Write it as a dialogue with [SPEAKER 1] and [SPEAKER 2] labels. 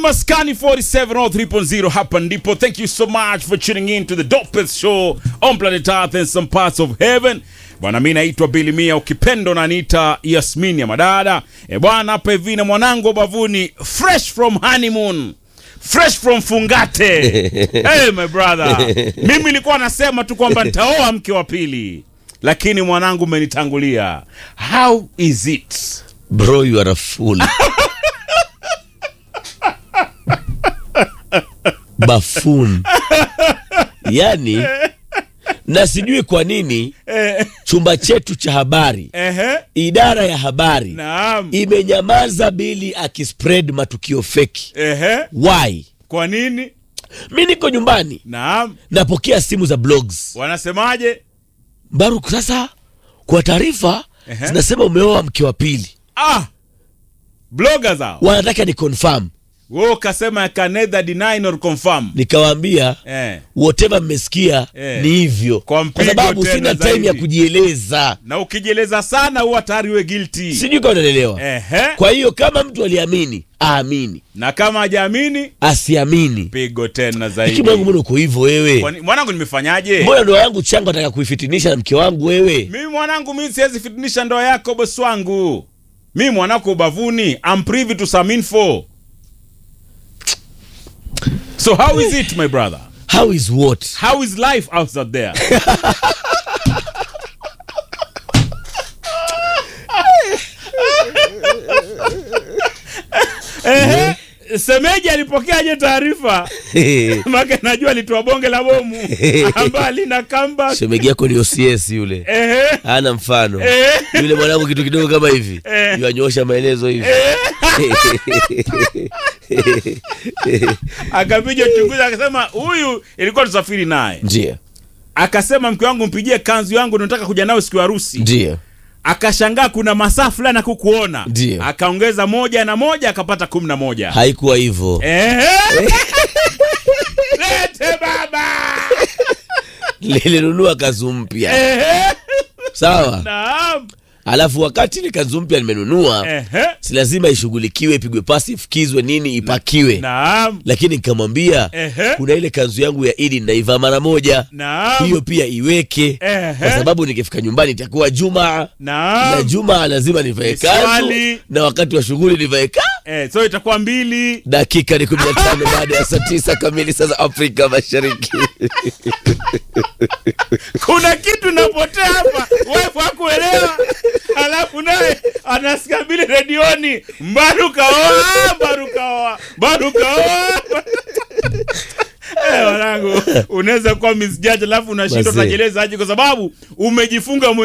[SPEAKER 1] maskani 4703.0 hapa ndipo thank you so much for tuning in to the dopest show on planet earth and some parts of heaven bwana mi naitwa bilimia ukipendo naniita yasmini ya madada e bwana hapa hivi na mwanangu wa bavuni fresh from honeymoon fresh from fungate hey my brother mimi nilikuwa nasema tu kwamba nitaoa mke wa pili lakini mwanangu umenitangulia how is it
[SPEAKER 2] bro you are a fool bafun yani na sijui kwa nini chumba chetu cha habari
[SPEAKER 1] ehe
[SPEAKER 2] idara ya habari
[SPEAKER 1] naam
[SPEAKER 2] imenyamaza bili akispread matukio feki
[SPEAKER 1] ehe
[SPEAKER 2] why
[SPEAKER 1] kwa nini
[SPEAKER 2] mi niko nyumbani
[SPEAKER 1] naam
[SPEAKER 2] napokea simu za blogs
[SPEAKER 1] wanasemaje
[SPEAKER 2] baruk sasa kwa taarifa
[SPEAKER 1] Ehe.
[SPEAKER 2] zinasema umeoa mke wa pili
[SPEAKER 1] ah bloggers hao
[SPEAKER 2] wanataka ni confirm
[SPEAKER 1] wewe ukasema I can neither deny nor confirm
[SPEAKER 2] nikawaambia
[SPEAKER 1] eh
[SPEAKER 2] whatever mmesikia
[SPEAKER 1] Eh.
[SPEAKER 2] ni hivyo
[SPEAKER 1] Kwa mpigo
[SPEAKER 2] sababu
[SPEAKER 1] tena
[SPEAKER 2] sina
[SPEAKER 1] zaidi.
[SPEAKER 2] time ya kujieleza
[SPEAKER 1] na ukijieleza sana huwa tayari we guilty
[SPEAKER 2] sijui kama unaelewa
[SPEAKER 1] ehe
[SPEAKER 2] kwa hiyo kama mtu aliamini aamini
[SPEAKER 1] na kama hajaamini
[SPEAKER 2] asiamini
[SPEAKER 1] pigo tena
[SPEAKER 2] lakini
[SPEAKER 1] zaidi
[SPEAKER 2] mwanangu mbona uko hivyo wewe
[SPEAKER 1] Kwani- mwanangu nimefanyaje
[SPEAKER 2] mbona ndoa yangu changu ataka kuifitinisha na mke wangu wewe
[SPEAKER 1] mimi mwanangu mimi siwezi fitinisha ndoa yako bosi wangu mimi mwanako ubavuni I'm privy to some info so how is it my brother
[SPEAKER 2] how is what
[SPEAKER 1] how is life outside there Ehe, semeji alipokeaje taarifa make najua alitoa bonge la bomu ambayo alina kamba
[SPEAKER 2] shemegi yako ni ocs yule
[SPEAKER 1] ehe
[SPEAKER 2] hana mfano
[SPEAKER 1] Eh.
[SPEAKER 2] yule mwanangu kitu kidogo kama hivi
[SPEAKER 1] Eh.
[SPEAKER 2] yuanyoosha maelezo hivi
[SPEAKER 1] akapiga uchunguzi akasema huyu ilikuwa tusafiri naye
[SPEAKER 2] ndio
[SPEAKER 1] akasema mke wangu mpigie kanzu yangu nataka kuja nayo siku ya harusi
[SPEAKER 2] ndio
[SPEAKER 1] akashangaa kuna masaa fulani akukuona
[SPEAKER 2] Ndiyo.
[SPEAKER 1] akaongeza moja na moja akapata kumi na moja
[SPEAKER 2] haikuwa hivyo
[SPEAKER 1] Ehe. lete baba
[SPEAKER 2] nilinunua kanzu mpya
[SPEAKER 1] Ehe.
[SPEAKER 2] sawa
[SPEAKER 1] naam
[SPEAKER 2] alafu wakati ile kanzu mpya nimenunua
[SPEAKER 1] Ehe.
[SPEAKER 2] si lazima ishughulikiwe ipigwe pasi ifukizwe nini ipakiwe
[SPEAKER 1] naam
[SPEAKER 2] lakini nikamwambia
[SPEAKER 1] Ehe.
[SPEAKER 2] kuna ile kanzu yangu ya idi naivaa mara moja
[SPEAKER 1] naam
[SPEAKER 2] hiyo pia iweke
[SPEAKER 1] Ehe.
[SPEAKER 2] kwa sababu nikifika nyumbani itakuwa jumaa na
[SPEAKER 1] naam
[SPEAKER 2] jumaa lazima nivae
[SPEAKER 1] Ni
[SPEAKER 2] kanzu
[SPEAKER 1] swali.
[SPEAKER 2] na wakati wa shughuli nivae ka
[SPEAKER 1] eh, so itakuwa mbili
[SPEAKER 2] dakika ni kumi na tano baada ya saa tisa kamili saa za afrika mashariki
[SPEAKER 1] kuna kitu napotea hapa wife hakuelewa alafu naye anasikia bili redioni mbaru kaoa mbaru kaoa mbaru kaoa Eh, wanangu unaweza kuwa misjaji alafu unashindwa
[SPEAKER 2] Mazee.
[SPEAKER 1] utajeleza aje kwa sababu umejifunga mwenyewe